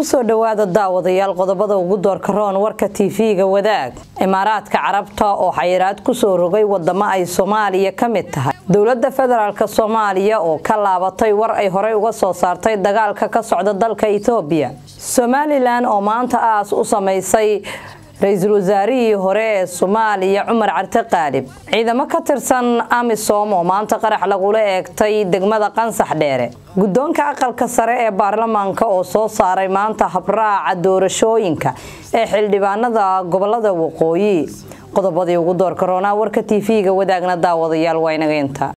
kusoo dhowaada daawadayaal qodobada ugu doorka roon warka tv-ga wadaag imaaraadka carabta oo xayiraad kusoo rogay wadamo ay soomaaliya ka mid tahay dowlada federaalk soomaaliya oo ka laabatay war ay horey uga soo saartay dagaalka ka socda dalka etoobiya somalilan oo maanta aas u samaysay ra-iisul wasaarihii hore ee soomaaliya cumar carte qaalib ciidamo ka tirsan amisom oo maanta qarax lagula eegtay degmada qansax dheere guddoonka aqalka sare ee baarlamaanka oo soo saaray maanta habraaca doorashooyinka ee xildhibaanada gobolada waqooyi qodobadii ugu doorka roonaa warka tv-ga wadaagna daawadayaal waa inaga inta